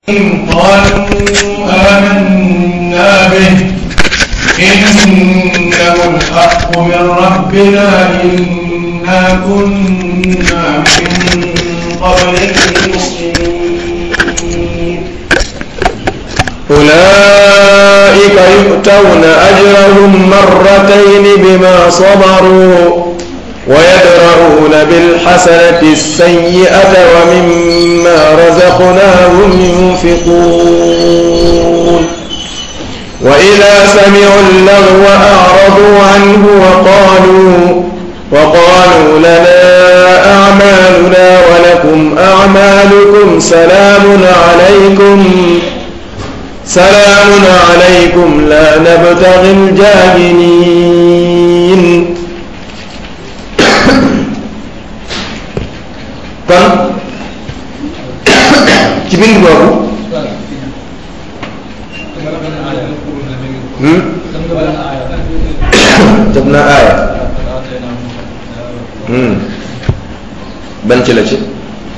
قالوا آمنا به إنه الحق من ربنا إنا كنا من قبله مسلمين أولئك يؤتون أجرهم مرتين بما صبروا ويدرؤون بالحسنة السيئة ومما رزقناهم ينفقون وإذا سمعوا اللغو أعرضوا عنه وقالوا وقالوا لنا أعمالنا ولكم أعمالكم سلام عليكم سلام عليكم لا نبتغي الجاهلين kon ci bind boobu jot na aaya ban ci la ci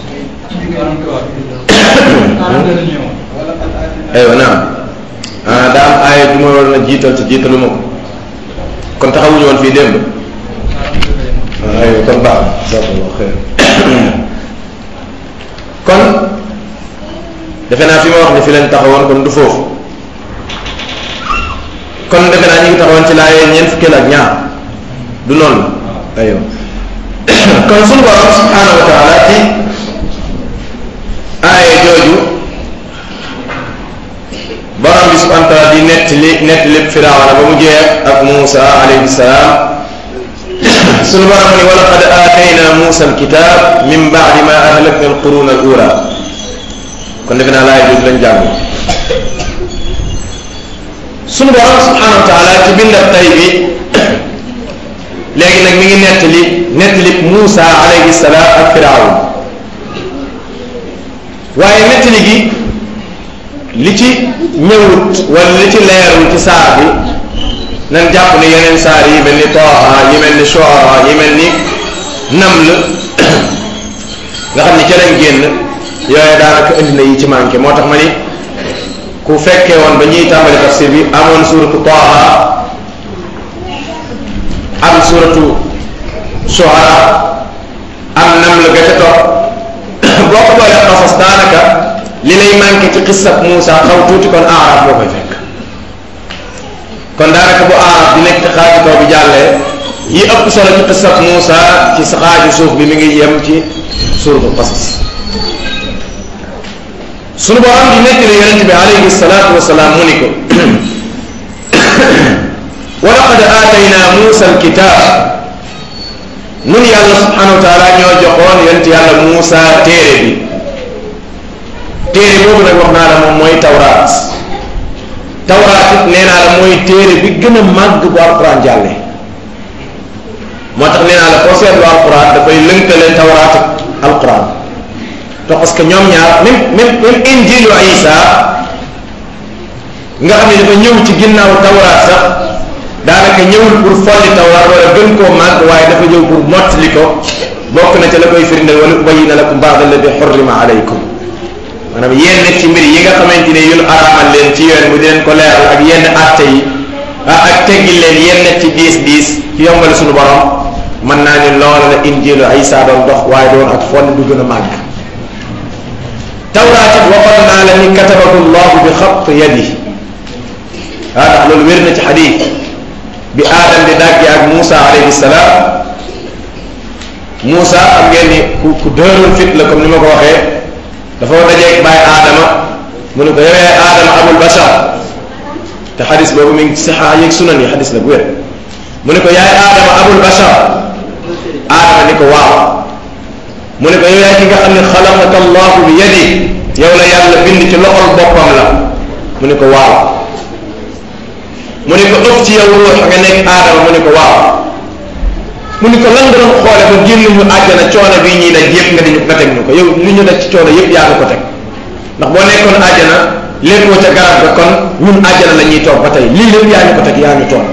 aywa naam ah daa am aaya ju ma waroon a jiital te jiitalu ma ko kon taxawuñu woon fii démb aywa kon baax jazakallahu xeer kon defe naa fi ma wax ni fi leen taxawoon kon du foofu kon defe naa ñu ngi taxawoon ci laayee ñeent fukkeel ak ñaar du noonu la aywa kon sunu borom subhanahu wa taala ci aaye jooju borom bi subhanahu wa taala di nettali nettali firawna ba mu jeex ak Muusa alayhi salaam sunu borom ni wa laqad aatayna Muusa alkitab min baadi ma ahlakna alquruna al ula kon defe naa laay jooju lañ jàng sunu borom subhanahu wa taala ci bindab tay bi léegi nag mi ngi nettali nettali Muusa alayhi salaam ak Firawna waaye nettali gi li ci ñëwut wala li ci leerul ci saar bi nan jàpp ne yeneen saar yi mel ni Taaha yi mel ni Shuara yi mel ni Naml nga xam ni ca lañ génn yooyu daanaka indi na yi ci manqué moo tax ma ni ku fekkee woon ba ñuy tàmbali tafsir bi amoon suratu Taaha am suratu Shuara am Naml ga ca topp boo ko boolee xasas daanaka li lay manqué ci xissab Muusa xaw tuuti kon aarab boo koy fekk kon daanaka bu aarab di nekk xaaju kaw bi jàllee yi ëpp solo ci xissab Muusa ci sa xaaju suuf bi mi ngi yem ci suuratul Qasas sunu borom di nekk ne yonente bi alayhi salaatu wasalaam mu ni ko wa laqad aatayna Muusa alkitab nun yàlla subhanahu wa taala ñoo joxoon yonent yàlla Muusa téere bi téere boobu nag wax naa la moom mooy tawraat tawraat it nee naa la mooy téere bi gën a màgg bu alquran jàlle moo tax nee naa la foo seetlu alquran dafay lënkale tawraat ak alquran te parce que ñoom ñaar même même même injilu Isa nga xam ne dafa ñëw ci ginnaaw tawraat sax daanaka ñëwul pour folli tawraat wala gën koo màgg waaye dafa ñëw pour mottali ko bokk na ca la koy firndeel wala ubayyina lakum ba'da alladi xurrima alaykum maanaam yenn ci mbir yi nga xamante ne yun araamal leen ci yoon mu di leen ko leeral ak yenn atte yi ah ak teggil leen yenn ci diis diis ci yombal suñu borom mën naa ni loola la injilu Isa doon dox waaye doon ak folli du gën a màgg tawraat it waxoon naa la ni katabahu llahu bi xatt yadi ah ndax loolu wér na ci xadiis bi aadam di dàgge ak Muusa alayhi salaam Muusa am ngeen ni ku ku dëeroon fit la comme ni ma ko waxee dafa dajeeg bàyyi aadama mu ne ko yow yaay aadama abul bashar te xadis boobu mi ngi ci saxaa yeeg sunan yi xadis la bu wér mu ne ko yaay aadama abul bashar aadama ni ko waaw mu ne ko yow yaay ki nga xam ne xalaqaka allahu bi yadi yow la yàlla bind ci loxol boppam la mu ne ko waaw mu ne ko ëpp ci yow ruux nga nekk aadama mu ne ko waaw mu ne ko lan nga doon xoole ba génn ñu àjjana coono bii ñuy daj yëpp nga di nga teg ñu ko yow li ñu daj ci coono yëpp yaa nga ko teg ndax boo nekkoon àjjana léppoo ca garab ga kon ñun àjjana la ñuy toog ba tey lii lépp yaa ñu ko teg yaa ñu toog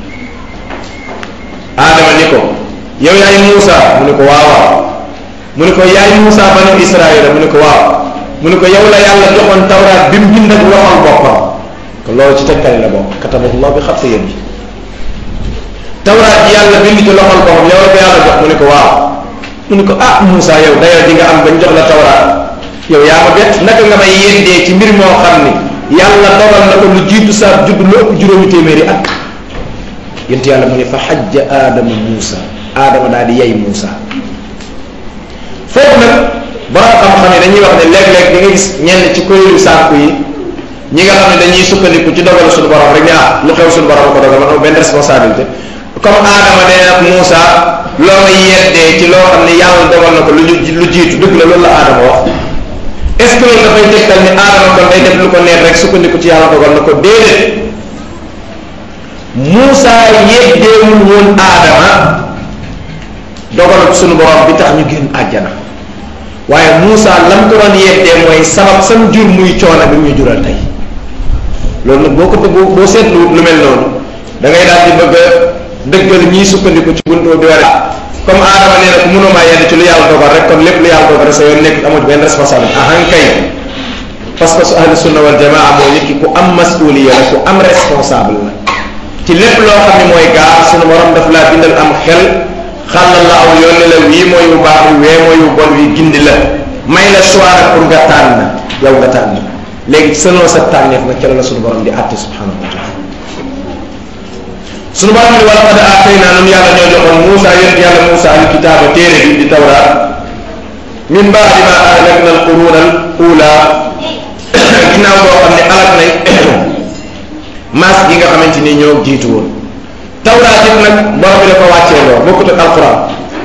aadama ni ko yow yaay Muusa mu ne ko waaw waaw mu ne ko yaay Muusa banu Israël mu ne ko waaw mu ne ko yow la yàlla joxoon tawraat bi mu bind ak loxol boppam kon loolu ci tegtali la bokk katabahullah bi xat sa yéen bi tawraat ji yàlla bind ci loxol boppam yow la ko yàlla jox mu ne ko waaw mu ne ko ah Moussa yow dayoo ji nga am bañ jox la tawraat yow yaa ma bett naka nga may yendee ci mbir moo xam ni yàlla dogal na ko lu jiitu saa judd lu ëpp juróomi téeméeri at yent yàlla mu ne fa xajja aadama Moussa aadama daal di yey Moussa foofu nag borom xam-xam yi dañuy wax ne léeg-léeg di nga gis ñenn ci kuréelu sànku yi ñi nga xam ne dañuy sukkandiku ci dogal suñu borom rek ne ah lu xew suñu borom ko dogal man benn responsabilité comme aadama nee nag Moussa loo may yeddee ci loo xam ne yàlla dogal na ko lu lu jiitu dëgg la loolu la aadama wax est-ce que loolu dafay tegtal ni aadama kon day def lu ko neex rek sukkandiku ci yàlla dogal na ko déedéet Moussa yeddeewul woon aadama dogalu suñu borom bi tax ñu génn àjjana waaye Moussa lam ko doon yeddee mooy sabab sam jur muy coono bi ñu jural tey loolu nag boo ko boo boo seetlu lu mel noonu da ngay daal di bëgg a dëggal ñiy sukkandiku ci buntu bi ware comme aadama nee na ko mënoo maa yedd ci lu yàlla dogal rek kon lépp lu yàlla dogal rek sa yoon nekk amul benn responsabilité ahan kay parce que su ahli sunna wal jamaa mooy nit ki ku am masuliya la ku am responsable la ci lépp loo xam ne mooy gaar sunu borom daf laa bindal am xel xàllal la aw yoon ne la wii mooy wu baax wi wee mooy wu bon wi gindi la may la choix nag pour nga tànn yow nga tànn léegi selon sa tànneef nag ca la la sunu borom di àtte subhanahu wa taala sunu borom ne wala qad aataynaa nun yàlla ñoo joxoon Moussa yonent yàlla Moussa al kitaaba téere bi di tawraat min baadi ma ahlakna al quruna al ula ginnaaw boo xam ne alak nañ maas gi nga xamante ni ñoo jiitu woon tawraat it nag borom bi dafa wàccee loo bokkut ak alquran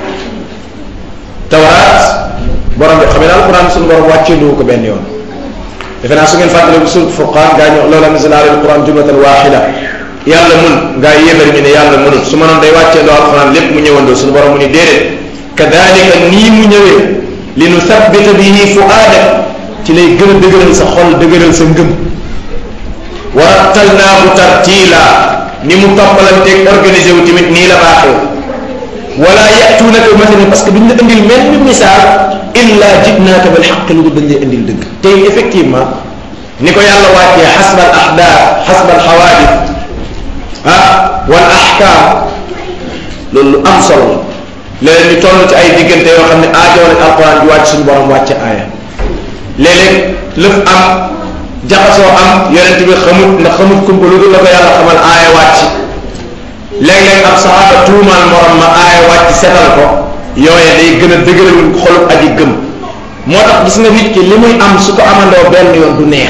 tawraat borom bi xam ne alquran suñu borom wàccee loo ko benn yoon defe naa su ngeen fàttale bu surat furqaan gaa ñu loola nazala ala alquran jumlatan waxida yàlla mun gaa yéefar ñu ne yàlla mënul su mënoon day wàccee loo alquran lépp mu ñëwandoo suñu borom mu ni déedéet kadalika nii mu ñëwee li nu sabbita bihi fuaada ci lay gën a dëgëral sa xol dëgëral sa ngëm wa rattalnaahu tartiila ni mu toppalanteeg organisé wu tamit nii la baaxee wala yatuunaka mathalan parce que duñ la indil mel ni misaal illa jitnaaka bil xaq lu dañ lay indil dëgg tey effectivement ni ko yàlla wàccee xasba al ahdaar xasba al xawaadis ah wal ahkaam loolu lu am solo la léeg-léeg ñu toll ci ay diggante yoo xam ne aajoon nañ alquran di wàcc suñu borom wàcce aaya léeg-léeg lëf am jaxasoo am yonent bi xamut ndax xamut kumpa lu dul la ko yàlla xamal aaya wàcc léeg-léeg ab saxaaba tuumaal morom ma aaya wàcc setal ko yooye day gën a dëgëral xolub aji gëm moo tax gis nga nit ki li muy am su ko amandoo benn yoon du neex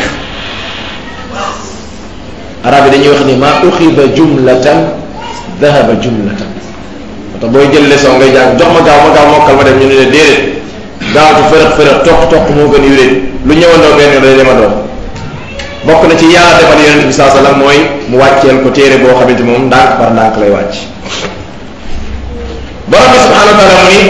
arab yi dañuy wax ni ma uxida jumlatan dahaba jumlatan moo tax booy jël leçon ngay jàng jox ma gaaw ma gaaw mokkal ma dem ñu ne la déedéet gaaw ci fërëx fërëx toq toq moo gën yuréet lu ñëwandoo benn yoon day demandoo bokk na ci yàlla defal yonent bi saa sallam mooy mu wàcceel ko téere boo xamante moom ndànk par ndànk lay wàcc borom bi subhanahu wa taala mu ni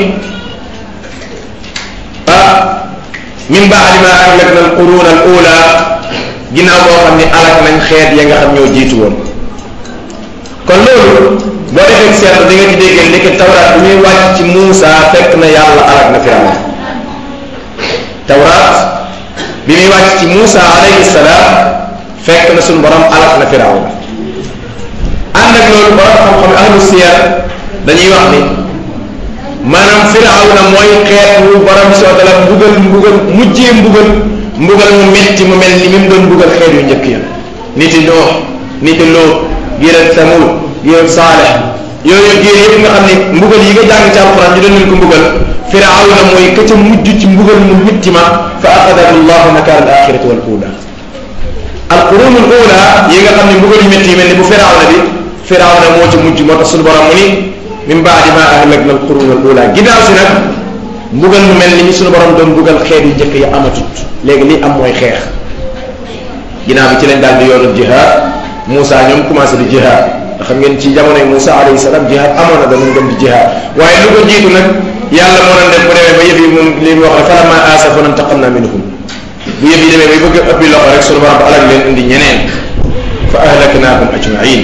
ah min baadi ma ahlakna al quruna al ula ginnaaw boo xam ni alak nañ xeet ya nga xam ñoo jiitu woon kon loolu boo defee seetlu di nga ci déggee ndeke tawraat bi muy wàcc ci Muusa fekk na yàlla alak na Firawna tawraat bi muy wàcc ci Muusa alayhi salaam fekk na suñu borom alak na Firawna ànd ak loolu borom xam-xam ahlu siyar dañuy wax ni maanaam Firawna mooy xeet wu borom soo dala mbugal mbugal mujjee mbugal mbugal mu metti mu mel ni mi mu doon mbugal xeet yu njëkk ya niti Nuux niti Luut giirat Samud giirat Saalih yooyu giir yëpp nga xam ne mbugal yi nga jàng ci alquran ñu doon leen ko mbugal Firawna mooy ka ca mujj ci mbugal mu metti ma fa axadahu llahu nakaal al axirati wal ula al qurunul ula yi nga xam ne mbugal yu metti yi mel ni bu Firawna bi Firawna moo ci mujj moo tax suñu borom mu ni min baadi ma ahlakna al qurunul ula ginnaaw si nag mbugal mu mel ni ñu suñu borom doon mbugal xeet yu njëkk ya amatut léegi li am mooy xeex ginnaaw bi ci lañ daal di yoonu jihaad Moussa ñoom commencé di jihaad xam ngeen ci jamonoy Moussa alayhi salaam jihaad amoon na danañ dem di jihaad waaye lu ko jiitu nag yàlla moo doon def bu demee ba yëf yi moom li mu wax ne falammaa aasafuna intaqamnaa minhum bu yëf yi demee bay bëgg a ëppi loxo rek suñu borom ba alal leen indi ñeneen fa ahlaknaahum ajmain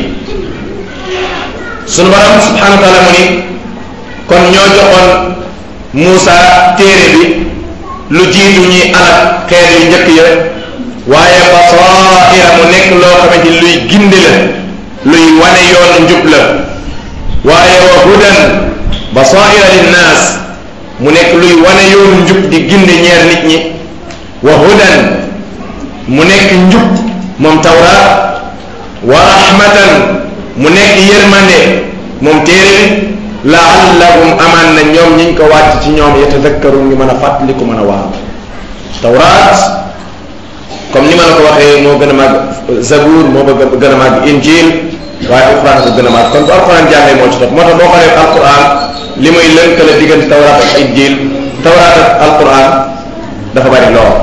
suñu borom subhanahu wa taala mu ni kon ñoo joxoon Moussa téere bi lu jiitu ñuy alak xeer yu njëkk ya waaye basaira mu nekk loo xamante ni luy gindi la luy wane yoonu njub la waaye wa hudan basaira linnaas mu nekk luy wane yoonu njub di gindi ñeer nit ñi wa hudan mu nekk njub moom tawraat wa rahmatan mu nekk yërmande moom téere bi laallahum amaan na ñoom ñiñ ko wàcc ci ñoom yatadakkaru ngi mën a fàttaliku mën a waaw tawraat comme ni ma la ko waxee moo gën a màgg zabour moo ba gën a màgg injil waaye alquran ko gën a màgg kon bu alquran jàngee moo ci topp moo tax boo xoolee alquran li muy lënkale diggante tawraat ak injil tawraat ak alquran dafa bari lool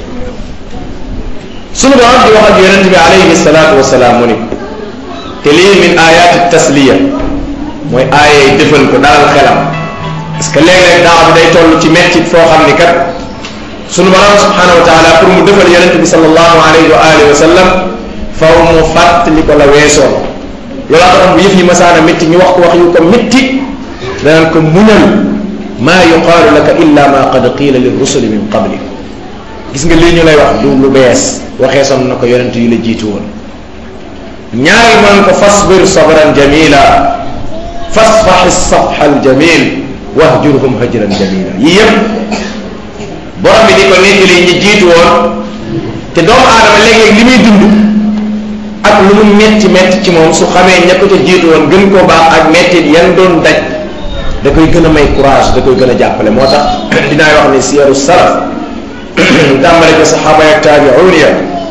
sunu borom di wax ak yonent bi alayhi salaatu wasalaam mu ni te lii min ayaati tasliya mooy aaya yi defal ko dalal xelam parce que léeg-léeg daaw bi day toll ci mettit foo xam ni kat sunu borom subhanahu wa taala pour mu defal yonent bi sallallahu alayhi wa alihi wa sallam faw mu fàttali ko la weesoo loolaa tax bu yëf yi masaana métti ñu wax ko wax yu ko métti danaan ko muñal maa yuqaalu laka illa ma qad qiila li rusuli min qablik gis nga lii ñu lay wax du lu bees waxee son na ko yonent yu la jiitu woon ñaareel man ko fasbir sabran jamila fasfax safxa aljamil wahjurhum hajran jamila yii yëpp borom bi di ko nettali ñi jiitu woon te doomu aadama léeg-léeg li muy dund ak lu mu metti metti ci moom su xamee ña ko ca jiitu woon gën koo baax ak mettit yan doon daj da koy gën a may courage da koy gën a jàppale moo tax dinaay wax ni siyaru salaf tàmbale ko saxaaba ak taabiuun ya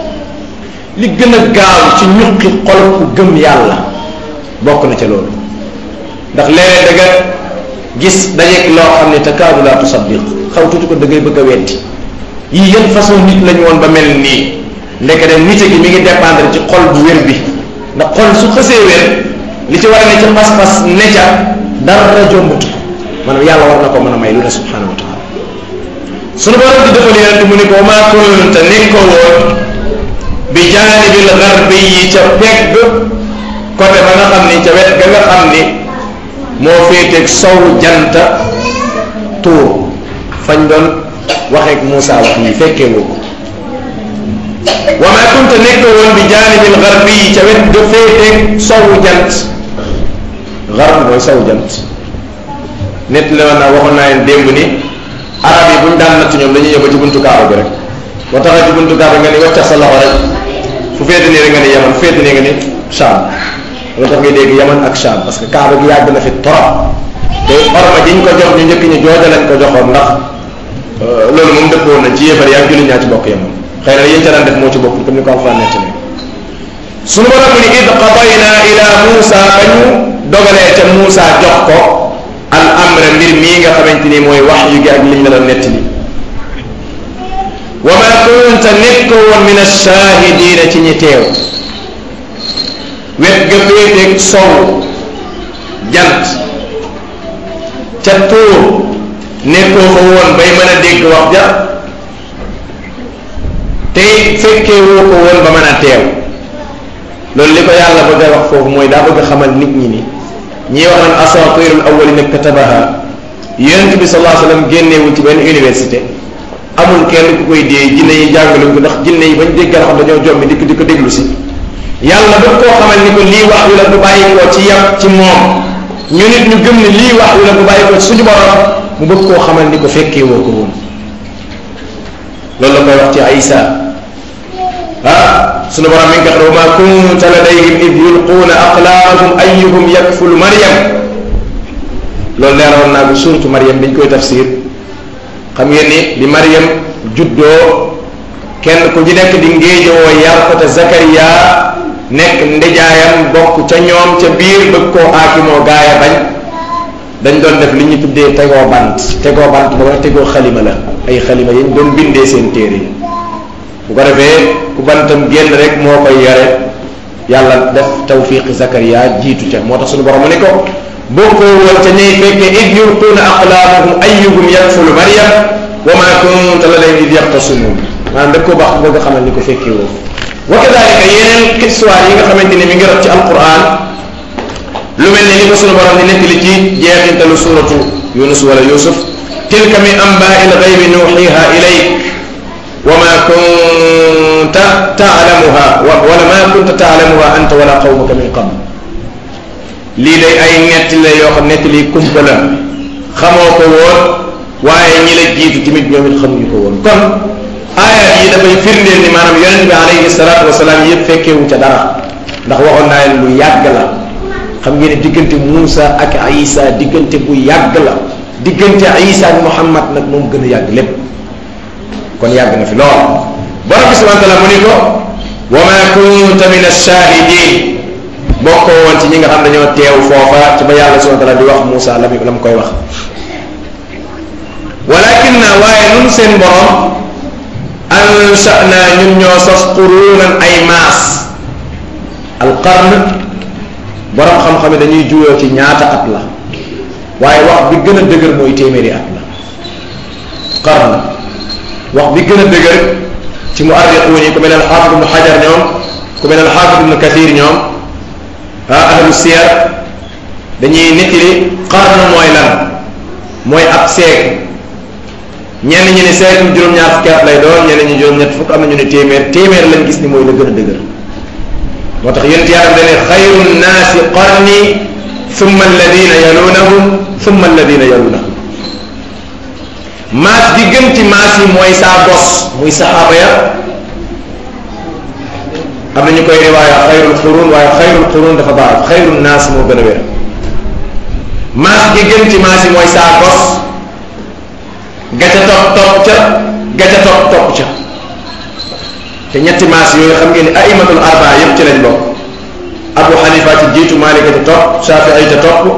li gën a gaaw ci ñuqi xol ku gëm yàlla bokk na ca loolu ndax léeg-léeg da nga gis dajeeg loo xam ne takaadu laa tusaddiq xaw tuuti ko da ngay bëgg a weddi yii yan façon nit lañu woon ba mel nii ndeke dem nite gi mi ngi dépendre ci xol bu wér bi ndax xol su xësee wér li ci war a ne ca pas-pas ne ca dara jombut maanaam yàlla war na ko mën a may lu ne subhanahu wa taala sunu borom di defal yonent mu ni ko maa kunta nekkoo woon bi jaanibil garbi yi ca pegg côté ba nga xam ni ca wet ga nga xam ni moo féeteeg sow janta tuur fañ doon waxeeg Moussa wax yi fekkee woo ko wa maa kunta nekkoo woon bi jaanibil garbi yi ca wet ga féeteeg sow jant garb mooy sow jant nit la woon naa waxoon naa leen démb ni arab yi bu ñu daan natt ñoom dañuy ñëw ba ci buntu kaaba bi rek boo taxee ci buntu kaaba nga ni waccax sa loxo rek fu féete nii rek nga ni yaman fu féete nii nga ni Sham loolu tax ngay dégg yaman ak Sham parce que kaaba gi yàgg na fi trop te orma jiñ ko jox ñu njëkk ñi jooja lañ ko joxoon ndax loolu moom dëppoon na ci yéefar yaa julli ñaa ci bokk yaman xëy na yéen ca daan def moo ci bokk comme ni ko alxuraan nekk ne sunu borom mu ni id qadayna ila Muusa ba ñu dogalee ca Muusa jox ko al amra mbir mii nga xamante ni mooy wax yu gi ak liñ la doon nettali wa ma kunta nekk woon min ash-shahidina ci ñi teew wet ga féeteeg sow jant ca tuur nekkoo ko woon bay mën a dégg wax ja te fekkee woo ko woon ba mën a teew loolu li ko yàlla bëgg a wax foofu mooy daa bëgg a xamal nit ñi ni ñii wax naan asatirul awwalina katabaha yonent bi sallallahu alayhi wasallam génneewul ci benn université amul kenn ku koy dee jinne yi jàngaluñ ko ndax jinne yi bañ déggal xam dañoo jommi dikk di ko déglu si yàlla bëgg koo xamal ni ko lii wax wi la bu bàyyi ko ci yam ci moom ñu nit ñu gëm ne lii wax wi la bu bàyyi ko ci suñu borom mu bëgg koo xamal ni ko fekkee woo ko woon loolu la koy wax ci Aïssa ah sunu borom mi ngi ko wax wa ma kunta ladayhim id yulquuna aqlaamahum ayyuhum yakfulu Maryam loolu leeroon naa bi suuratu Maryam biñ koy tafsir xam ngeen ni bi Maryam juddoo kenn ku ci nekk di ngéejowoo yar ko te Zakaria nekk ndijaayam bokk ca ñoom ca biir bëgg koo aakimoo gaaya bañ dañ doon def li ñu tuddee tegoo bant tegoo bant ba nga tegoo xalima la ay xalima yañ doon bindee seen téere yi bu ko defee ku bantam génn rek moo koy yore yàlla def tawfiqi Zakaria jiitu ca moo tax suñu borom mu ne ko bokkoo woon ca ñay fekke id yulquuna aqlaamahum ayyuhum yakfulu Maryam wa ma kunta ladayhim id yaxtasimuun maanaam daf koo baax bëgg a xamal ni ko fekkee woo wa kadalika yeneen histoire yi nga xamante ni mi ngi rot ci alquran lu mel ne ni ko sunu borom di nettali ci jeexintalu suuratu yunus wala yusuf tilka min anbaai lgaybi nuuxiha ilayk wa ma kunta taalamuha wala ma kunta taalamuha anta wala qawmuka min qabl lii day ay netti la yoo xam netti lii kumpa la xamoo ko woon waaye ñi la jiitu tamit ñoom it xamuñu ko woon kon aayat yi dafay firndeel ni maanaam yonent bi alayhi salaatu wasalaam yëpp fekkeewu ca dara ndax waxoon naa leen lu yàgg la xam ngeen ne diggante Muusa ak Isa diggante bu yàgg la diggante Isa ak Muhammad nag moom gën a yàgg lépp kon yàgg na fi lool borom bi subhanahu wa taala mu ni ko wa ma kunta min ash-shahidin bokkoo woon ci ñi nga xam dañoo teew foofa ci ba yàlla subhanahu wa taala di wax Muusa la la mu koy wax walakin na waaye nun seen borom ansha'na ñun ñoo sos qurunan ay maas alqarn borom xam-xam yi dañuy juyoo ci ñaata at la waaye wax bi gën a dëgër mooy téeméeri at la qarn wax bi gën a dëgër ci muarriquun yi ku mel ne alxaafid ibnu xajar ñoom ku mel ne alxaafid ibnu kathir ñoom ah ahlu siyar dañuy nettali qarn mooy lan mooy ab siècle ñenn ñi ne siècle juróom-ñaar fukki at lay doon ñenn ñi juróom-ñett fukk am na ñu ne téeméer téeméer lañ gis ni mooy la gën a dëgër moo tax yonent yàlla dane xayru nnaasi qarni thumma alladina yalunahum thumma alladina yalunahum maas bi gën ci maas yi mooy saa bos muy saxaaba ya am na ñu koy riwaaya xayrul qurun waaye xayrul qurun dafa baax xayru naas moo gën a wér maas gi gën ci maas yi mooy saa bos gaca topp topp ca gaca topp topp ca te ñetti maas yooyu xam ngeen ni aimatul arba yépp ci lañ bokk abu xanifa ci jiitu malika ca topp shafii ca topp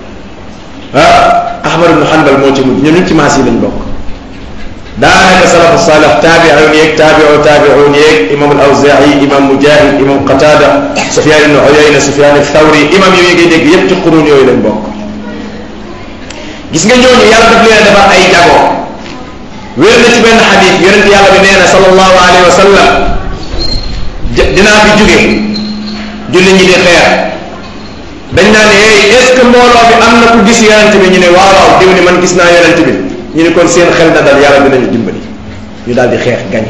ah ahmad ibnu hanbal moo ci mujj ñun ñun ci maas yi lañ bokk daanaka salafu salih taabiun yeeg taabiu taabiun yeeg imam al awzai imam mujahid imam qatada sufyan ibnu uyayna sufyan thawri imam yooyu ngay dégg yépp ci quruun yooyu lañ bokk gis nga ñooñu yàlla daf leen defar ay jago wér na ci benn xadis yonent yàlla bi nee na sallallahu alayhi wa sallam dinaa fi jóge julli ñi di xeer dañ naa ne hey est ce que mbooloo bi am na ku gis yonent bi ñu ne waaw waaw diw ni man gis naa yonent bi ñu ne kon seen xel na dal yàlla dinañu dimbali ñu daal di xeex gañe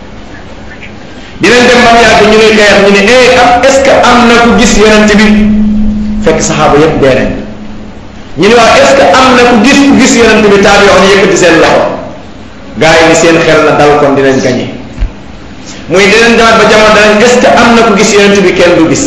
dinañ dem ba mu yàgg ñu ne xeex ñu ne hey am est ce que am na ku gis yonent bi fekk saxaaba yépp dee nañ ñu ne waaw est ce que am na ku gis ku gis yonent bi taabi wax ñu yëkkati seen loxo gaa yi ni seen xel na dal kon dinañ gañe muy dinañ demaat ba jamono danañ est ce que am na ku gis yonent bi kenn du gis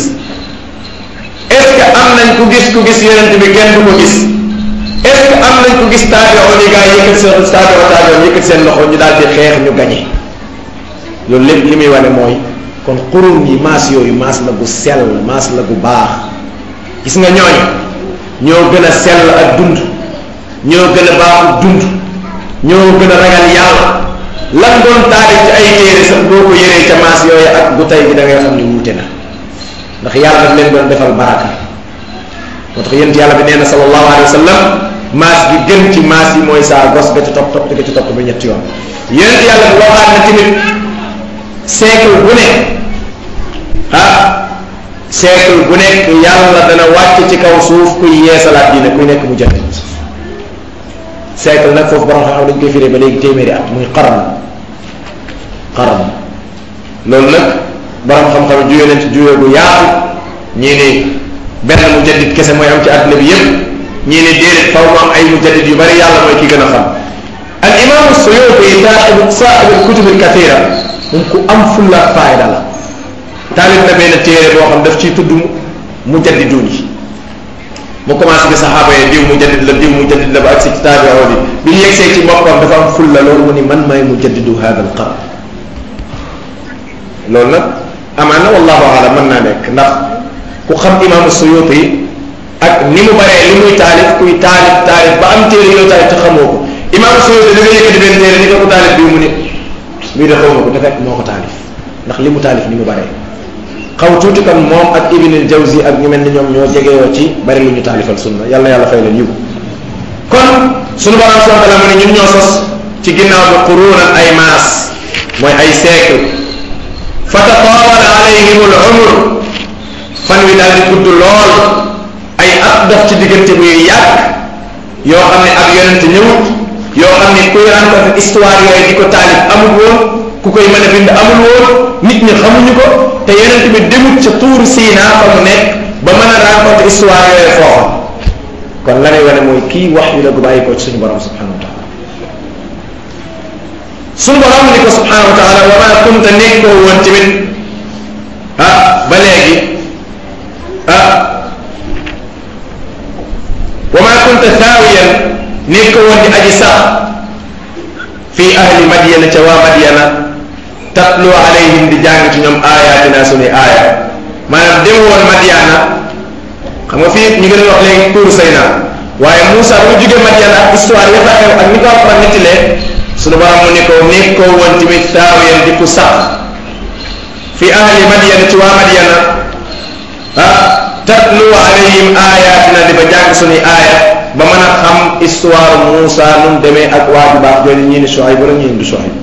est ce que am nañ ku gis ku gis yonent bi kenn du ko gis est ce que am nañ ku gis taabioo ni gaa yi yëkkati seen taabioo taabioo yëkkati seen loxo ñu daal di xeex ñu gañe loolu lépp li muy wane mooy kon xurun yi maas yooyu maas la gu sell maas la gu baax gis nga ñooñu ñoo gën a sell ak dund ñoo gën a baaxu dund ñoo gën a ragal yàlla lan doon taarif ci ay téere sax boo ko yëree ca maas yooyu ak bu tey bi da ngay xam ne wuute na ndax yàlla daf leen doon defal baraka moo tax yent yàlla bi nee na sallallahu alayhi wa sallam maas gi gën ci maas yi mooy saa gos ga ci topp topp ga ci topp ba ñetti yoon yent yàlla bi waxaat na tamit siècle bu ne ah siècle bu nekk yàlla dana wàcc ci kaw suuf kuy yeesalaat diine kuy nekk mu jaddid siècle nag foofu borom xam-xam dañ koy firee ba léegi téeméeri at muy qarn qarn loolu nag borom xam-xam juyee nañ ci juyee bu yaatu ñii ni benn mu jaddid kese mooy am ci àdduna bi yépp ñii ni déedéet faw mu am ay mu jaddid yu bari yàlla mooy ki gën a xam al imam suyuti saaxibu saaxibu kutub al kathira moom ku am fulla ak faayda la taalif na benn téere boo xam daf ciy tudd mu jaddidun yi mu commencé bi saxaaba yi diw mu jaddid la diw mu jaddid la ba ak si ci taabioo bi bi ñu yegsee ci boppam dafa am fulla loolu mu ni man maay mu jaddidu hada al qarn loolu nag amaana wallahu alam mën naa nekk ndax ku xam imaamu suyuti ak ni mu baree li muy taalif kuy taalif taalif ba am téere yoo taalif te xamoo ko imaamu suyuti da nga yëkkati benn téere ni ko ko taalif bii mu ne bii de xaw ma ko te fekk moo ko taalif ndax li mu taalif ni mu baree xaw tuuti kon moom ak ibn al jawzi ak ñu mel ni ñoom ñoo jegeyoo ci bari lu ñu taalifal sunna yàlla yàlla fay leen yiw kon sunu borom subhanahu wa taala mu ne ñun ñoo sos ci ginnaaw bi qurunan ay maas mooy ay siècle fa tatawala alayhim al umr fan wi daal di gudd lool ay at dox ci diggante bu yàgg yoo xam ne ak yonent ñëwut yoo xam ne kuy rencontre histoire yooyu di ko taalif amul woon ku koy mën a bind amul woon nit ñi xamuñu ko te yonent bi demut ca tuur Siina fa mu nekk ba mën a rencontre histoire yooyu foofa kon la lay wane mooy kii wax yu la gu bàyyi ko ci suñu borom subhanahu wa taala suñu borom ni ko subhanahu wa taala wa ma kunta nekkoo woon tamit ah ba léegi ah wa ma kunta thaawiyan nekkoo woon di aji sax fii ahli madyana ca waa madyana tatlu alayhim di jàng ci ñoom ayatina suñuy aaya maanaam dem woon madyana xam nga fii ñu gën a wax léegi tuur Sayna waaye Moussa bu jóge Madyana ak histoire ya fa xew ak ni ko Alxuraan nettalee suñu borom mu ne ko nekkoo woon tamit taawiyan di ku sax fi ahli Madyana ci waa Madyana ah tatlu alayhim ayatina di ba jàng suñuy aaya ba mën a xam histoire Moussa nu mu demee ak waa ju baax jooju ñii ni Shuayb wala ñii du Shuayb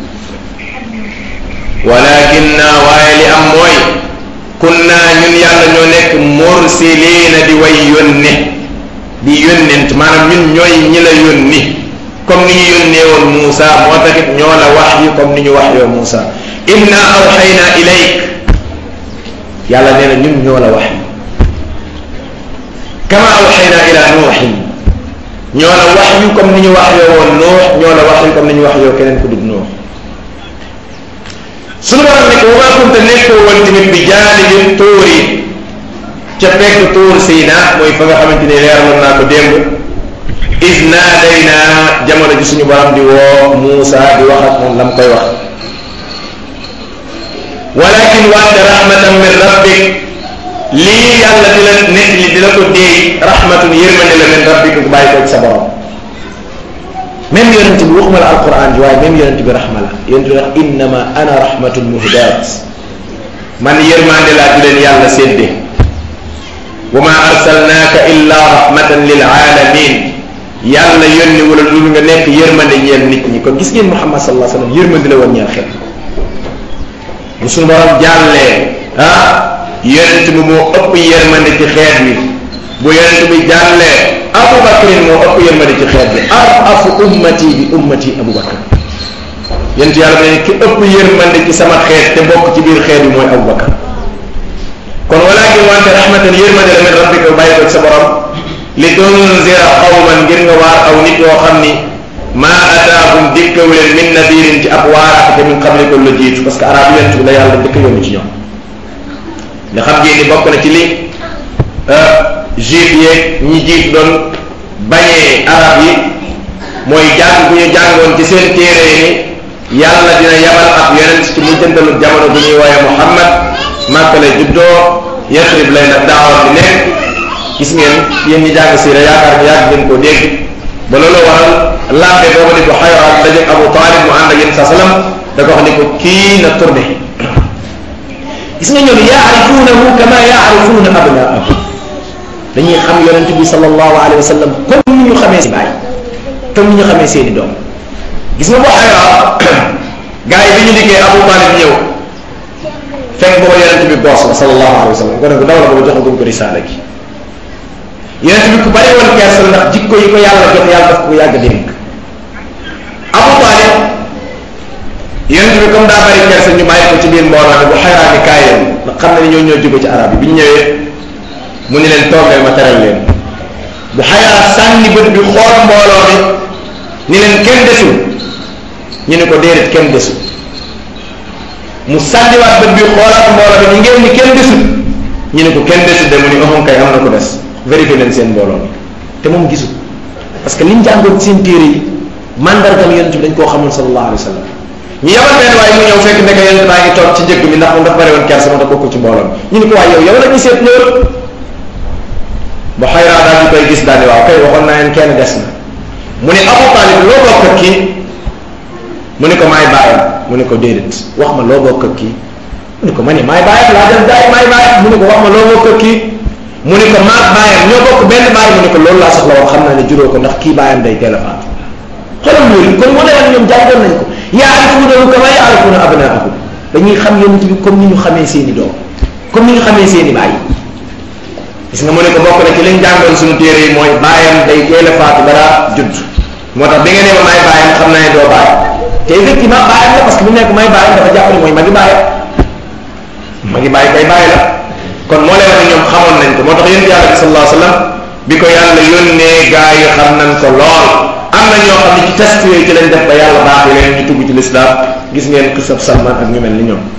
walakin naa waaye li am mooy kunna ñun yàlla ñoo nekk mursiliina di way yónne di yónnent maanaam ñun ñooy ñi la yónni comme ni ñu yónnee woon Moussa moo taxit ñoo la wax yi comme ni ñu wax yoo Moussa inna awxayna ilayk yàlla nee na ñun ñoo la wax yi kama awxayna ila nuuxin ñoo la wax yu comme ni ñu wax yoo woon nuux ñoo la wax yu comme ni ñu wax yoo keneen ku dul nuux suñu borom ne ko wa maa kunta nekkoo woon tamit bi jaanibi tuuri ca pegg tuur Siina mooy fa nga xamante ni leeraloon naa ko démb is naadaynaa jamono ji suñu borom di woo Muusa di wax ak moom la mu koy wax walakin wante rahmatan min rabbik lii yàlla di la nekk li di la ko déey rahmatun yërmande la min rabbik bu bàyyi ko ci sa borom même yonent bi waxuma la alquran ji waaye même yonent bi rahma la yonent bi wax innama ana rahmatul muhdaat man yërmande laa di leen yàlla sédde wa ma arsalnaaka illa rahmatan lil alamin yàlla yónni wala lu nga nekk yërmande ñeel nit ñi kon gis ngeen Muhammad sallallahu alayhi wa sallam yërmande la woon ñeel xel bu suñu borom jàllee ah yonent bi moo ëpp yërmande ci xeet bi bu yonent bi jàllee Abu Bakrin moo ëpp yërmande ci xeet bi arafu ummati bi ummati Abu Bakr yonent yàlla ne ki ëpp yërmande ci sama xeet te bokk ci biir xeet bi mooy Abu Bakr kon walakin wante rahmatan yërmande la min rabbika bàyyi ko ci sa borom li tunzira qawman ngir nga waar aw nit yoo xam ni maa ataahum dikkawu leen min nadirin ci ab waaraate min qablika la jiitu parce que arab yonent bi la yàlla dëkk yónni ci ñoom nga xam ngeen ni bokk na ci li juif yeeg ñi jiit doon bañee arab yi mooy jàng bu ñu jàngoon ci seen téere yi ni yàlla dina yabal ab yonent ci mujjantalu jamono bu ñuy wooye Muhammad Màkka lay juddoo Yasrib lay nag daawar bi nekk gis ngeen yéen ñi jàng siira yaakaar ni yàgg ngeen koo dégg ba loolu waral lambe booba di ko xayoraat daje Abu Talib mu ànd ak yéen sa salam da ko wax ni ko kii na tourné gis nga ñoom yaarifuunahu kama yaarifuuna abnaahum dañuy xam yonent bi sallallahu alayhi wa sallam comme ni ñu xamee si baay comme ni ñu xamee seeni doom gis nga boo xayraa gars yi bi ñu liggéey Abu Talib ñëw fekk booba yonent bi boos la sallallahu alayhi wa sallam ko ne ko daw la booba joxagum ko risaala gi yonent bi ku bari woon kersa ndax jikko yi ko yàlla jox yàlla daf ko yàgg dénk Abu Talib yonent bi comme daa bari kersa ñu bàyyi ko ci biir mbooloo ne bu xayraa ni kaay leen ndax xam na ni ñoo ñoo jóge ci arab yi bi ñu ñëwee mu ni leen toog leen ma teral leen bu xayraa sànni bët bi xool mbooloo mi ni leen kenn desul ñu ne ko déedéet kenn desul mu sànniwaat bët bi xoolaat mbooloo mi ni ngeen ni kenn desul ñu ne ko kenn desul de mu ni oxon kay am na ko des vérifié leen seen mbooloo mi te moom gisul parce que liñ jàngoon seen téere yi mandargam yonent bi dañ koo xamul sallallahu alayhi wa sallam ñu yabal benn waaye mu ñëw fekk ndeke yonent baa ngi toog ci njëkk mi ndax moom dafa bari woon kersa moo tax bokkul ci mbooloo mi ñu ne ko waaye yow yow la ñu seet loolu bu xayraa daal di koy gis daal di waaw kay waxoon naa leen kenn des na mu ne Abu Talib loo bokk ak kii mu ne ko maay bàyyam mu ne ko déedéet wax ma loo bokk ak kii mu ne ko ma ne maay bàyyam laa dem daay maay bàyyam mu ne ko wax ma loo bokk ak kii mu ne ko maag bàyyam ñoo bokk benn bàyyi mu ne ko loolu laa soxla woon xam naa ne juróo ko ndax kii bàyyam day teel a faatu xoolal loolu kon mu ne woon ñoom jàngoon nañ ko yaarifuunahu kama yaarifuuna abnaahum dañuy xam yonent bi comme ni ñu xamee seeni doom comme ni ñu xamee seeni bàyyi gis nga mu ne ko bokk na ci liñ jàngoon suñu téere yi mooy bàyyam day teel a faatu dara judd moo tax bi nga ne ma may bàyyam xam naa ne doo bàyyi te effectivement bàyyam la parce que bu nekk may bàyyam dafa jàpp ne mooy magi bàyyi magi bàyyi kay bàyyi la kon moo lay wax ne ñoom xamoon nañ ko moo tax yonent yàlla bi sallallahu alayhi wa sallam bi ko yàlla yónnee gaa yi xam nañ ko lool am na ñoo xam ne ci test yooyu ci lañ def ba yàlla baaxee leen ñu tugg ci lislaam gis ngeen xisab Salman ak ñu mel ni ñoom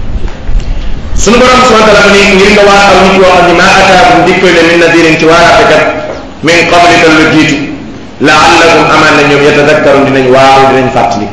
suñu borom subhanahu wa taala ni ngir nga waatal nit yoo xam ne maa ataakum dikkal leen min nadirin ci waaraatekat min qablika lu jiitu laallakum amaan na ñoom yatadakkarun dinañ waaru dinañ fàttali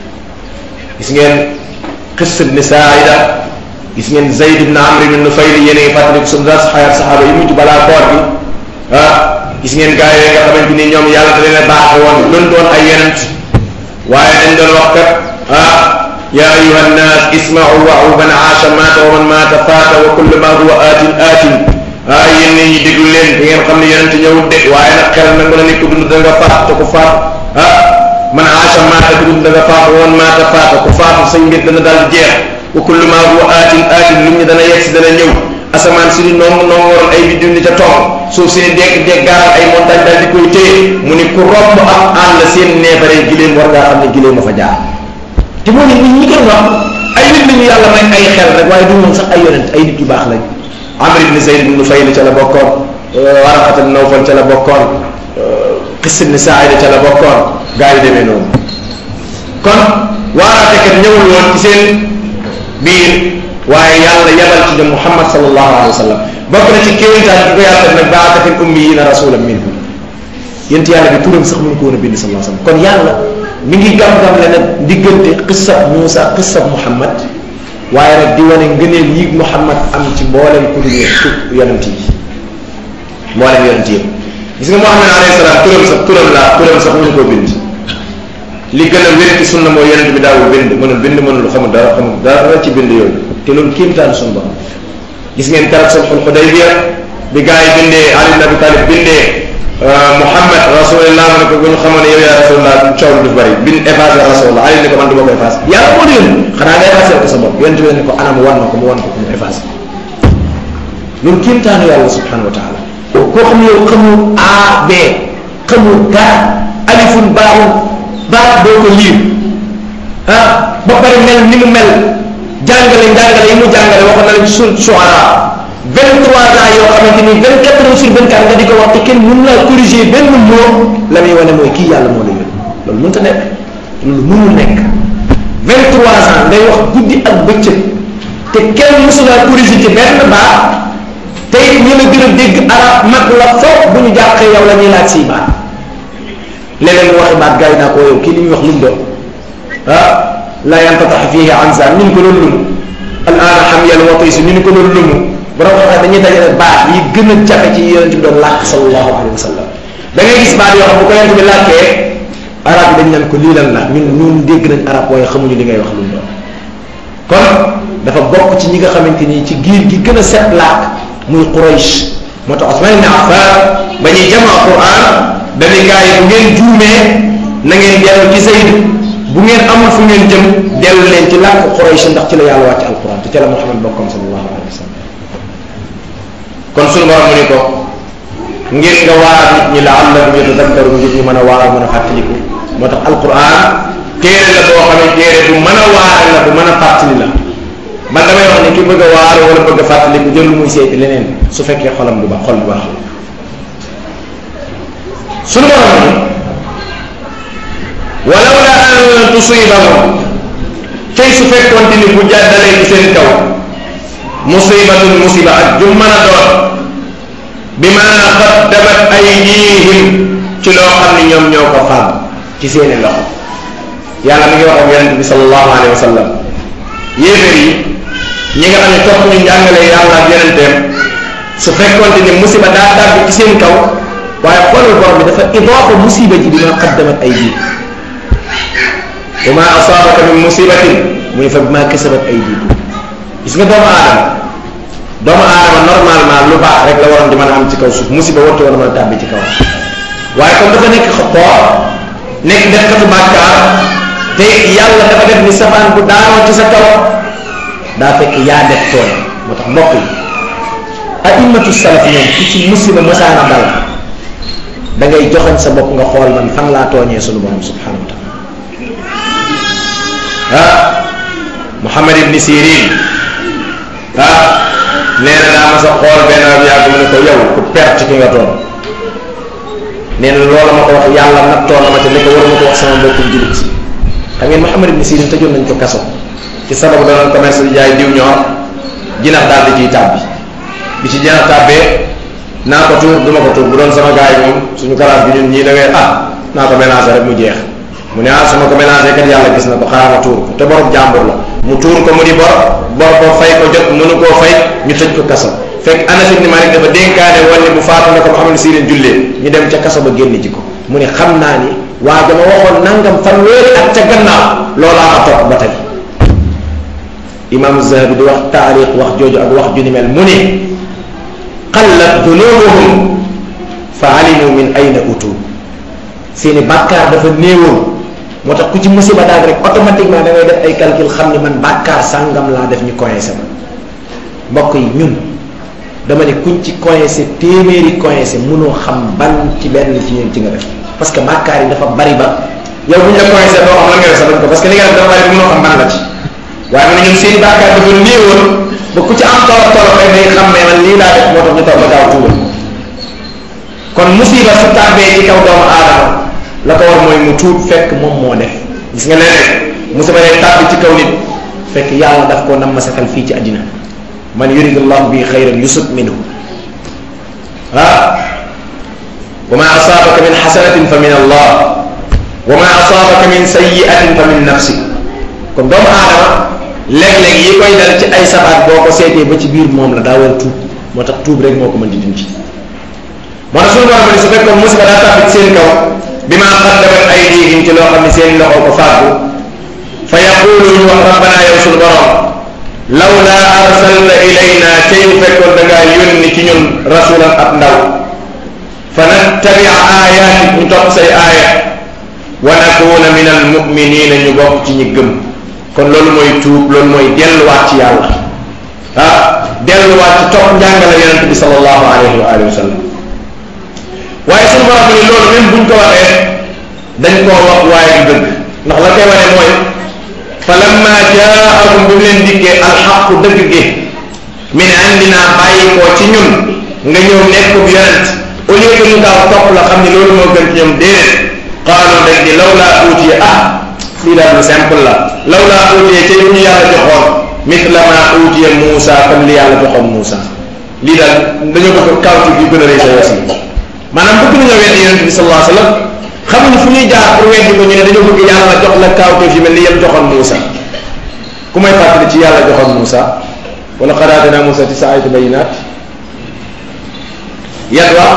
gis ngeen xis ibni Saaida gis ngeen Zayd ibn Amr ibn Nufayl yéen a ngi fàttali suñu ras xayat saxaaba yi mujj balaa koor bi ah gis ngeen gaa yooyu nga xamante ni ñoom yàlla da leen a baaxe woon luñ doon ay yonent waaye dañ doon wax kat ah ya ayuha nnas ismau wa'u man aasha maata wa man maata faata wa kullu ma huwa aatin aatin ah yéen nit ñi déglu leen da ngeen xam ne yonent ñëwut de waaye nag xel na nga nit ku dund da nga faat te ku faat ah man aasha maata ku dund da nga faat wa man maata faata ku faatu say mbir dana daal jeex wa kullu ma huwa aatin aatin lu ñu dana yegg si dana ñëw asamaan si di noonu noonu waroon ay biddiw ni ca toog suuf si ni dekk dekk gaaral ay montagne daal di koy téye mu ni ku romb am àll seen neefare giléem war ngaa xam ne giléem ma fa jaar te moo ne nit ñi koy wax ay nit la ñu yàlla may ay xel rek waaye du ñoom sax ay yonent ay nit yu baax lañ Amr ibn Zayd ibn Nufayl ca la bokkoon Waraqat ibn Nawfal ca la bokkoon Qis ibn Sa'ida ca la bokkoon gaa yi demee noonu kon waaraatekat ñëwul woon ci seen biir waaye yàlla yabal ci ñoom Muhammad sallallahu alayhi wa sallam bokk na ci kéemtaan bi ko yàlla def nag baata fil ummiyina rasulan minhum yent yàlla bi turam sax mënu ko woon a bind sallallahu alayhi wa sallam kon yàlla mi ngi gam-gam le nag diggante qissab Muusa qissab Muhammad waaye nag di wane ngëneel yi Muhammad am ci mboolem ku dul yonent yi mboolem yonent yi gis nga Muhammad alayhi salaam turam sax turam laa turam sax mënu koo bind li gën a wér ci sunna mooy yonent bi daawul bind mënul bind mënul xamul dara xamul dara ci bind yooyu te loolu kéemtaan suñu borom gis ngeen keroog sulhul Hudaybiya bi gaa yi bindee Ali ibn Abi Talib bindee Muhammad rasulullah ma ne ko bu ñu xamoon ne yow yaa rasulullah coow du bëri bind effacé rasulullah Ali ne ko man du ma ko effacé yàlla moo leen xanaa nga effacé ko sa bopp yonent bi ne ko anam wan ma ko mu wan ko ko mu effacé loolu kéemtaanu yàlla subhanahu wa taala koo xam ne yow xamul A B xamul dara alifun baaxul baax doo ko liir ah ba pare mel ni mu mel jàngale jàngale yi mu jàngale waxoon na leen sur Shuara 23 ans yoo xamante ni 24 heures sur 24 nga di ko wax te kenn mën laa corriger benn mot la muy wane mooy kii yàlla moo la yónni loolu mënut a nekk loolu mënul nekk 23 ans ngay wax guddi ak bëccëg te kenn mësu laa corriger ci benn baax te it ñi la gën a dégg arab mag la foog bu ñu jàqee yow la ñuy laaj si baat léeg-léeg mu waxi baat gars yi naa ko yow kii li muy wax lu mu doon ah la yantatax fihi ansan ñu ni ko loolu lumu al aana xam yàlla watoy si ñu ni ko loolu lumu borom xam dañuy dajale baat yi gën a jafe ci yonent bi doon làkk sallallahu alayhi wa sallam da ngay gis baat yoo xam bu ko yonent bi làkkee arab yi dañ naan ko lii lan la ñun ñun dégg nañ arab waaye xamuñu li ngay wax lu mu doon kon dafa bokk ci ñi nga xamante ni ci giir gi gën a set làkk muy Quraysh moo tax Usman ibn Affan ba ñuy jamaa Quran dañuy gaa yi bu ngeen juumee na ngeen dellu ci Zayd bu ngeen amul fu ngeen jëm dellu leen ci làkk Quraysh ndax ci la yàlla wàcc alquran te ci la Muhammad bokkoon sallallahu alayhi wa sallam kon sunu borom mu ni ko ngir nga waar nit ñi la'allahum yatadakkarun ngir ñu mën a waar mën a fàttaliku moo tax alquran téere la boo xam ne téere bu mën a waare la bu mën a fàttali la man damay wax ne ki bëgg a waar wala bëgg a fàttaliku jël muy seeti leneen su fekkee xolam du baax xol bu baax sunu borom ni walaw la an tusibahum tey su fekkoonte ni bu jàddalee ci seen kaw musibatun musiba ak ju mën a doon bi ma qaddamat aydihim ci loo xam ne ñoom ñoo ko fàgg ci seeni loxo yàlla mi ngi wax ak yonente bi sallallahu alayhi wa sallam yéeféer yi ñi nga xam ne topp ñu njàngale yàlla ak yonenteem su fekkoonte ni musiba daa tàbbi ci seen kaw waaye xoolal borom bi dafa idaafa musiba ji bi ma qaddamat aydihim wa ma asaabaka min musibatin mu ne fa bi ma kasabat aydikum gis nga doomu aadama doomu aadama normalement lu baax rek la waroon di mën a am ci kaw suuf musiba wartu war a mën a tàbbi ci kaw waaye comme dafa nekk xapoor nekk defkatu bàkkaar te yàlla dafa def ni safaan bu daanoo ci sa kaw daa fekk yaa def tooñ moo tax mbokk yi a'immatu salaf ñoom ku ci musiba masaana dal da ngay joxañ sa bopp nga xool man fan laa tooñee sunu borom subhanahu wa taala ah Muhammad ibni Sirin ah nee na daa ma sa xool benn ab yàgg mu ne ko yow ku perte ki nga toon nee na loola ma ko wax yàlla nattoo na ma te ne ko war ma ko wax sama mbokkum jullit xam ngeen Muhammad ibni Sirin tëjoon nañ ko kaso ci sababu danoon commerce di jaay diw ñor jinax daal di ciy tàbbi bi ci jinax tàbbee naa ko tuur du ma ko tuur bu doon sama gars yi moom suñu kalaas bi ñun ñii da ngay ah naa ko mélanger rek mu jeex mu ne ah su ma ko mélanger kat yàlla gis na ko xaaral ma tuur ko te borom jàmbur la mu tuur ko mu di bor bor ko fay ko jot mënu koo fay ñu tëj ko kaso fekk Anas ibn Malik dafa dénkaane woon ne bu faatu na ko Muhammad Sirin jullee ñu dem ca kaso ba génn ji ko mu ne xam naa ni waa dama waxoon nangam fanweeri at ca gannaaw loolaa ma topp ba tey imam Zahabi di wax taarix wax jooju ak wax ju ni mel mu ne qallat dunubuhum fa alimu min ayna utu seeni bàkkaar dafa néewoon moo tax ku ci musiba daal rek automatiquement da ngay def ay calcul xam ni man bàkkaar sàngam laa def ñu coincé ma mbokk yi ñun dama ne kuñ ci coincé téeméeri coincé mënoo xam ban ci benn ci ñun ci nga def parce que bàkkaar yi dafa bari ba yow bu ñu la coincé doo xam lan nga def sa bañ ko parce que li nga def dafa bari ba mënoo xam ban la ci waaye mu ne ñun seeni bàkkaar dafa néewoon ba ku ci am torof torof rek day xam ne man lii laa def moo tax ñu toog ba gaaw tuubal kon musiba su tàbbee ci kaw doomu aadama la ko war mooy mu tuub fekk moom moo def gis nga leneen musiba day tàbbi ci kaw nit fekk yàlla daf koo nam masakal fii ci àddina man yuridullahu bi xayran yusub minhu ah wa ma asaabaka min xasanatin fa min allah wa ma asaabaka min sayiatin fa min nafsi kon doomu aadama léeg-léeg yi koy dal ci ay sabaat boo ko seetee ba ci biir moom la daa war a tuub moo tax tuub rek moo ko mën di dindi moo tax suñu borom ne su fekkoon musiba daa tàbbi ci seen kaw bi ma qaddamat aydihim ci loo xam ne seen loxo ko fàggu fa yaqulu ñu wax rabbana yow suñu borom lawla arsalta ilayna tey bu fekkoon da ngaa yónni ci ñun rasulan ab ndaw fa nattabia ayatik ñu topp say aaya wa nakuna min al muminina ñu bokk ci ñi gëm kon loolu mooy tuub loolu mooy delluwaat ci yàlla ah delluwaat ci topp njàngale yonente bi sallallahu alayhi wa alihi wa sallam waaye suñu borom ni loolu même buñ ko waxee dañ koo wax waaye du dëgg ndax la koy wane mooy fa lamma jaakum bi mu leen dikkee alxaqu dëgg gi min indina bàyyi koo ci ñun nga ñëw nekk bu yonent au lieu que ñu gaaw topp la xam ni loolu moo gën ci ñoom déedéet qaalu dañ di law laa uutiye ah lii daal lu simple la law laa uutiye ca ñu yàlla joxoon mithla ma uutiye Muusa comme li yàlla joxoon Muusa lii daal dañoo bëgg kawti bi gën a rëy sa yos yi maanaam bëgg nañoo weddi yonente bi sallallahu alayhi wa sallam xamuñu fu ñuy jaar pour weddi ko ñu ne dañoo bëgg yàlla jox la kawteef yi mel ni yem joxoon Muusa ku may fàttali ci yàlla joxoon Muusa wala qad aatanaa Muusa tisa ayati bayinaat yat wa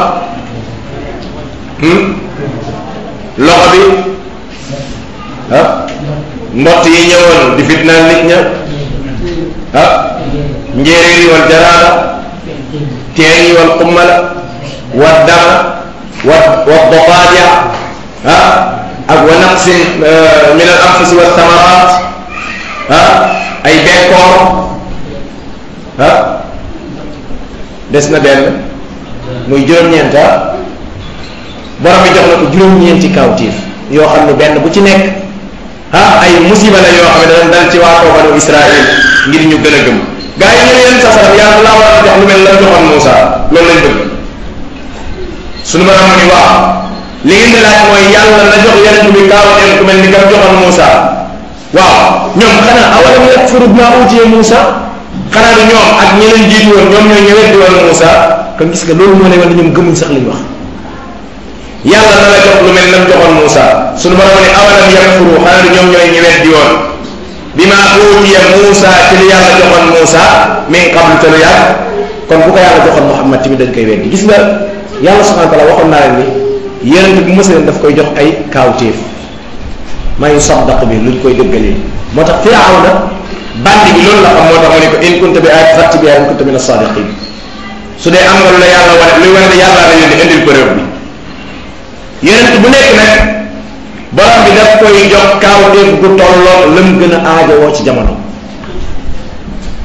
loxo bi ah mbott yi ñëwoon di fitnaal nit ña ah njéeréer yi wal jaraada teen yi wal xummala wa dama wa wa dofaaja ah ak wa naqsin min al anfusi wa thamarat ah ay bekkoor ah des na benn muy juróom-ñeent ah borom bi jox na ko juróom-ñeenti kawtiif yoo xam ne benn bu ci nekk ah ay musiba la yoo xam ne dana dal ci waa kaw banu Israël ngir ñu gën a gëm gaa yi ñu ne leen sa saram yàlla laa war a jox lu mel la joxoon Moussa loolu lañ bëgg suñu borom mu ni waaw li ngeen di laaj mooy yàlla na jox yonent bi kawteef ku mel ni kam joxoon Moussa waaw ñoom xanaa awalam yakfuru bimaa uutiya Moussa xanaa du ñoom ak ñi leen jiitu woon ñoom ñooy ñëwet di woon Moussa kon gis nga loolu moo lay wane ñoom gëmuñ sax li ñu wax yàlla na la jox lu mel nam joxoon Moussa suñu borom ne awalam yakfuru xanaa du ñoom ñooy ñëwet di woon bimaa uutiya Moussa ci li yàlla joxoon Moussa min qablu te lu yàgg kon bu ko yàlla joxoon Muhammad tamit dañ koy weddi gis nga yàlla subhanahu wa taala waxoon naa leen ni yonent bu mës leen daf koy jox ay kaawteef maa yu saddaq bi luñ koy dëggalee moo tax Firawna bandi bi loolu la xam moo tax mu ne ko in kunta bi ayat fatti bi in kunta min as-sadiqin su dee am nga lu la yàlla wane luy wane ne yàlla la yónni indil preuve bi yonent bu nekk nag borom bi daf koy jox kaawteef gu tolloo lam gën a aajowoo ci jamono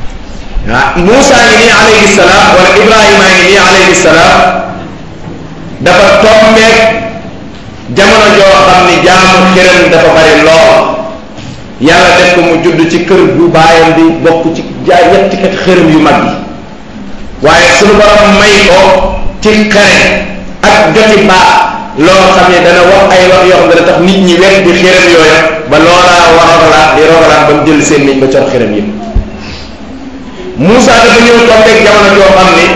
ah Moussa ngi nii alayhi salaam wala Ibrahima ngi nii alayhi salaam dafa tombeek jamono joo xam ni jaamu xërëm dafa bari lool yàlla def ko mu judd ci kër bu baayam di bokk ci jaay ñetti kat xërëm yu mag yi waaye suñu borom may ko ci xare ak joti baax loo xam ne dana wax ay wax yoo xam ne dana tax nit ñi wekk di xërëm yooya ba loolaa warogalaat di rogalaat ba mu jël seen niñ ba cor xërëm yëpp Moussa dafa ñëw tombeek jamono joo xam ni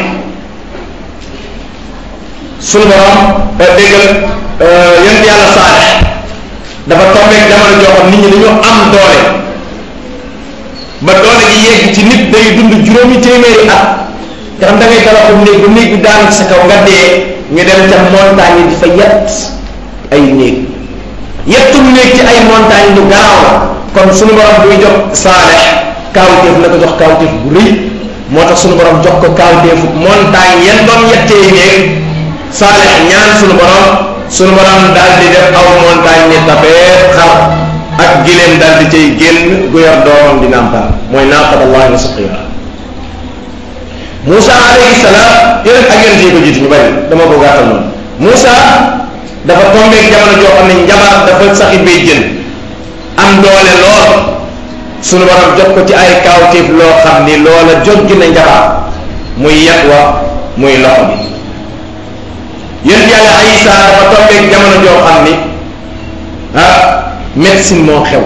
suñu borom déggal yent yàlla Saalix dafa tombeek jamono joo xam nit ñi dañoo am doole ba doole gi yegg ci nit day dund juróomi téeméeri at nga xam da ngay tabaxu néeg ba néeg bi daanu ci sa kaw nga dee ñu dem ca montagne yi di fa yett ay néeg yettum néeg ci ay montagne lu garaaw la kon suñu borom buy jox Saalix kaawteef la ko jox kaawteef bu rëy moo tax suñu borom jox ko kaawteefu montagne yan doon yettee néeg Saalix ñaan suñu borom suñu borom daal di def aw montagne ni tapee xar ak gileem daal di cay génn gu yor doomam di nàmpal mooy naaqat allahi wa suqiha Moussa alayhi salaam yeneen ak yeneen yi ko jiitu ñu bari dama ko gàttal noonu Moussa dafa tombeek jamono joo xam ne njabar dafa saxi bay jën am doole lool sunu borom jot ko ci ay kawtéef loo xam ni loola jot gi na njabar muy yet wa muy loxo bi yéen yàlla Isa dafa tombeek jamono joo xam ni ah médecine moo xew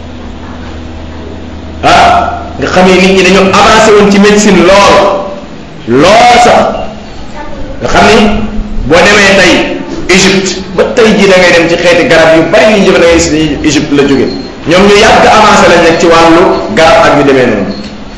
ah nga xam ne nit ñi dañoo avancé woon ci médecine lool lool sax nga xam ni boo demee tey Égypte ba tey jii da ngay dem ci xeeti garab yu bari yi ñu jëf da ngay si Égypte la jóge ñoom ñu yàgg avancé lañ nekk ci wàllu garab ak yu demee noonu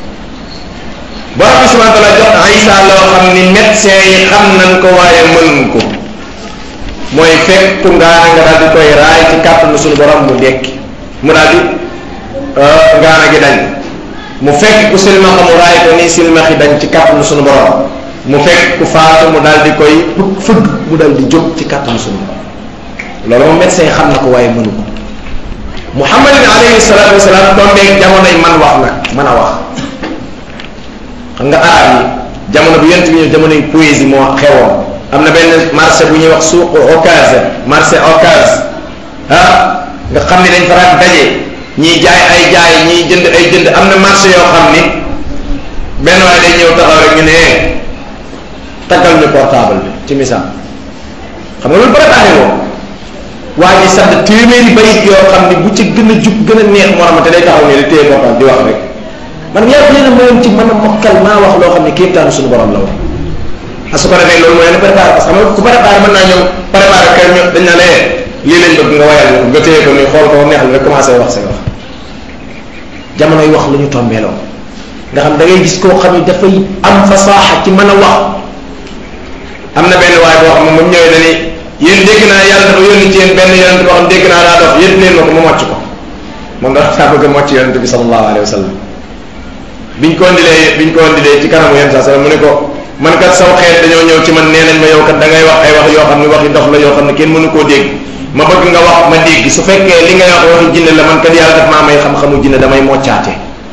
borom bi subhanahu wa taala jox Isa loo xam ni médecin yi xam nañ ko waaye mënuñ ko mooy fekk ngaana nga daal di koy raay ci kàttanu suñu borom mu dekki mu daal di ngaana gi dañ mu fekk ku silmaxa mu raay ko ni silmaxi dañ ci kàttanu suñu borom mu fekk ku faatu mu daal di koy fëgg mu daal di jóg ci kàttanu suñu borom loolu moom médecin yi xam na ko waaye mënu ko muhammadin alayhi salatu wasalaam tombeeg jamonoy man wax nag mën a wax xam nga arab yi jamono bi yent bi ñëw jamonoy poésie moo xewoon am na benn marché bu ñuy wax suuq Ocass marché Ocass ah nga xam ni dañ fa daan daje ñiy jaay ay jaay ñiy jënd ay jënd am na marché yoo xam ni benn waaye day ñëw taxaw rek ñu ne taggal ñu portable bi ci misaal xam nga loolu préparé woo waa ji sax téeméeri bayit yoo xam ni bu ci gën a jub gën a neex moo xamante day taxaw ne di téye portable di wax rek man yàlla nee na mayoon ci mën a mokkal maa wax loo xam ne kéemtaanu suñu borom la woon a su ko defee loolu mooy ne préparé parce que xam nga ku préparé mën naa ñëw préparé kër ñu dañ na lee lii lañ bëgg nga wayal ñu ko nga téye ko nii xool ko neex la rek commencé wax say wax jamono yi wax lu ñu tombeeloo nga xam da ngay gis koo xam ne dafay am fasaaxa ci mën a wax am na benn waay boo xam ne moom ñëwee na ni yéen dégg naa yàlla dafa yónni ci yéen benn yonent boo xam dégg naa daa dof yéen leen ma ko ma mocc ko moom dafa saa bëgg a mocc yonent bi sallallahu alayhi wa sallam biñ ko indilee biñ ko indilee ci kanamu yonent saa sallam mu ne ko man kat saw xeet dañoo ñëw ci man nee nañ ma yow kat da ngay wax ay wax yoo xam ne waxi dof la yoo xam ne kenn mënu koo dégg ma bëgg nga wax ma dégg su fekkee li ngay wax waxi jinne la man kat yàlla daf maa may xam-xamu jinne damay moccaate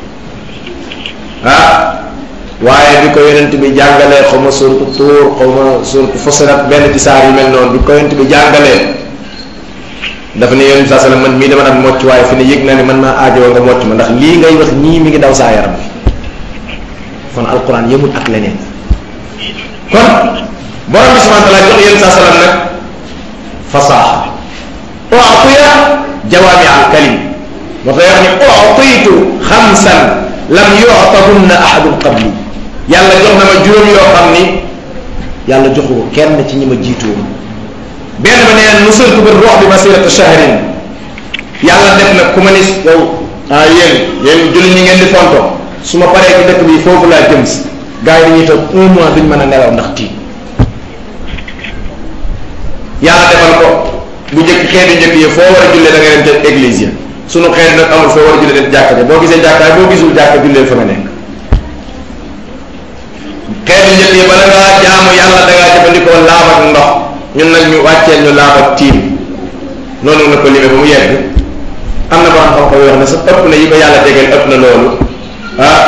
ah waaye bi ko yonent bi jàngalee xaw ma suuratu tuur xaw ma suuratu fusilat benn ci saar yu mel noonu bi ko yonent bi jàngalee dafa ne yonent saa sallam man mii dama daan mocc waaye fi ne yëg naa ne man maa aajowoo nga mocc ma ndax lii ngay wax ñii mi ngi daw saa yaram bi kon alquran yëmul ak leneen kon borom bi subhanahu wa taala jox yonent saa sallam nag fasaaxa u'tiya jawaami al kalim moo tax wax ni u'tiitu xamsan lam yu'tahunna ahadun qabli yàlla jox na ma juróom yoo xam ni yàlla joxu ko kenn ci ñi ma jiitu woon benn ba nee nusurtu bi ruux bi masirata shahrin yàlla def na ku ma ni yow ah yéen yéen julli ñi ngeen di fonto su ma paree ci dëkk bi foofu laa jëm si gars yi dañuy toog un mois duñ mën a nelaw ndax tiit yàlla defal ko bu njëkk xeeti njëkk yi foo war a jullee da ngay dem ca église ya sunu xeet nag amul foo war a jullee dem jàkka ja boo gisee jàkkaay boo gisul jàkka jullee fa nga nekk xeetu njëkk yi bala ngaa jaamu yàlla da ngaa jëfandikoo laab ak ndox ñun nag ñu wàcceel ñu laab ak tiim noonu la ko limee ba mu yegg am na borom xam-xam yoo xam ne sax ëpp na yi ko yàlla tegal ëpp na loolu ah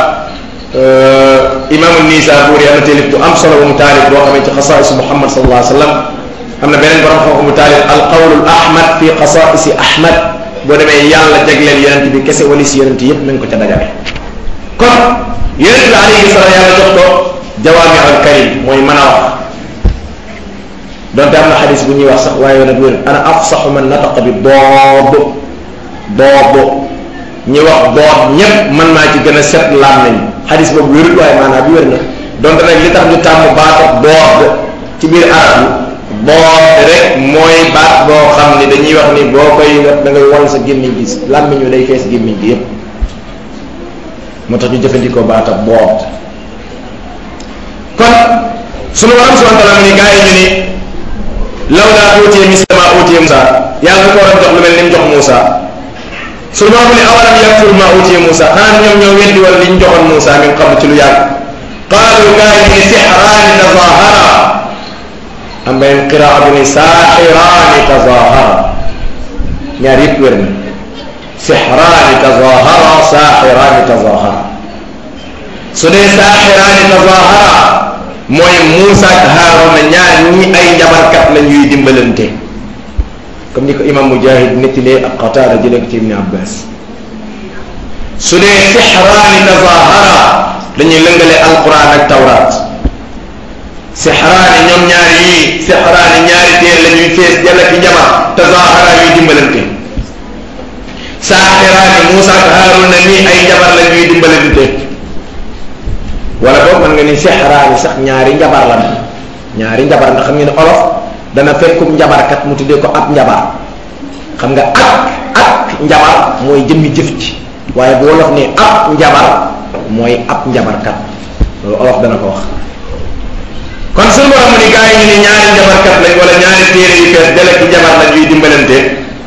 imaamu Nisaabuuri am na taalif bu am solo bu mu taalif boo xamee ci xasaa'isu Muhammad sallallahu alayhi wa sallam am na beneen borom xam mu taalif alqawlul ahmad fi qasaisi ahmad boo demee yàlla jagleel yonent bi kese wali si yonent yépp mi ngi ko ca dajale kon yonent bi alayhi salaam yàlla jox ko jawaami al karim mooy mën a wax donte am na xadis bu ñuy wax sax waaye nag wér ana afsaxu man nataqa bi doob doob ñi wax doob ñépp man maa ci gën a set laam nañ xadis boobu wérut waaye maanaam bi wér na donte nag li tax ñu tàmm baata doob ci biir arab yi doob rek mooy baat boo xam ni dañuy wax ni boo koy da ngay wol sa gémmiñ gi làmmiñ wi day fees gémmiñ gi yépp moo tax ñu jëfandikoo baata boob kon sunu borom subhanahu wa taala mu ni gaa yi ñu ni law laa uutiye misla ma uutiye Moussa yàlla da ko war a jox lu mel ni mu jox Moussa sunu borom ni awalam yakfur ma uutiye Moussa xanaa ñoom ñoo weddi wala li ñu joxoon Moussa min qabl ci lu yàgg qaalu gaa yi ni sixraani tazahara am beneen qiraa bu ni saaxiraani tazahara ñaar yëpp wér na sixraani tazahara saaxiraani tazahara su dee saaxiraani tazahara mooy Muusa ak Haaruna ñaar ñi ay njabarkat la ñuy dimbalante comme ni ko imam Mujahid nettilee ak Qataada jëlee ko ci Ibni Abbas su dee sixraani tazahara dañuy lëngale alquran ak tawraat sixraani ñoom ñaar yii sixraani ñaari téer la ñuy fees jalla ki njabar tazahara yuy dimbalante saaxiraani Muusa ak Haaruna ñii ay njabar la ñuy dimbalante wala boog mën nga ni sexraani sax ñaari njabar la ñaari njabar nga xam ngeen ne olof dana fekkum njabarkat mu tuddee ko ab njabar xam nga ak ak njabar mooy jëmmi jëf ci waaye bu wolof ne ab njabar mooy ab njabarkat loolu olof dana ko wax kon suñu borom ni gaa yi ñu ne ñaari njabarkat lañ wala ñaari téere yu fees dele ci njabar lañ yuy dimbalante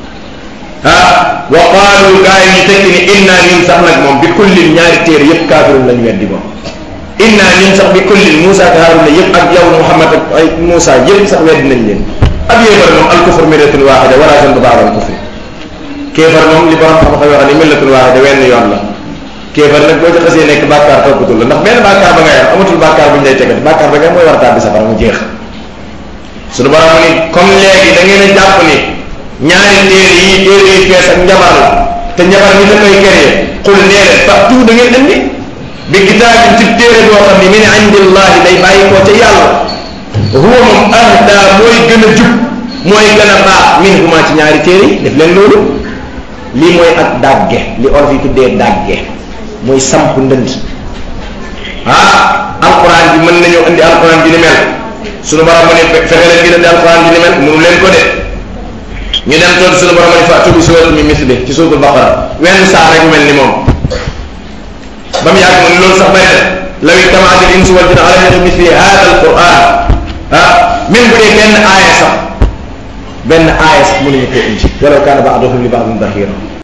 ah wa qaalu gaa yi ñu tekki ni inna ñun sax nag moom bi kullin ñaari téere yépp kaafirun lañ weddi moom inna ñun sax bi kullin Moussa ak Haruna yëpp ak yow Muhammad ak ay Moussa yëpp sax wedd nañ leen ab yéefar moom al kufr millatun waaxida wala zanba ba'da al kufri kéefar moom li borom xam-xam yoo xam ne millatun waaxida wenn yoon la kéefar nag boo ci xasee nekk bàkkaar toppatul la ndax benn bàkkaar ba nga yor amatul bàkkaar bu ñu lay tegal bàkkaar ba nga mooy war a tàbbi safara mu jeex suñu borom ni comme léegi da ngeen a jàpp ni ñaari téere yi téere yi fees ak njabar la te njabar mi da koy kéré xul nee leen partout da ngeen andi bi kitaabin ci téere boo xam ne min indillahi day bàyyi koo ca yàlla huwa moom ahda mooy gën a jub mooy gën a baax min huma ci ñaari téere yi def leen loolu lii mooy ak dàgge li olof yi tuddee dàgge mooy samp ndënd ah alquran bi mën nañoo indi alquran bi ni mel sunu borom mu ne fexe leen ngeen indi alquran bi ni mel mënu leen ko de ñu dem toog sunu borom ne fa'tu bi suuratin min mislihi ci suuratul baqara wenn saar rek mel ni moom ba mu yàgg mu ne loolu sax bay na law ijtamaati al insu wal jinnu ala an misli hada al quran ah même bu dee benn aaya sax benn aaya sax mënuñu koo indi walaw kaana ba'duhum li ba'din zahira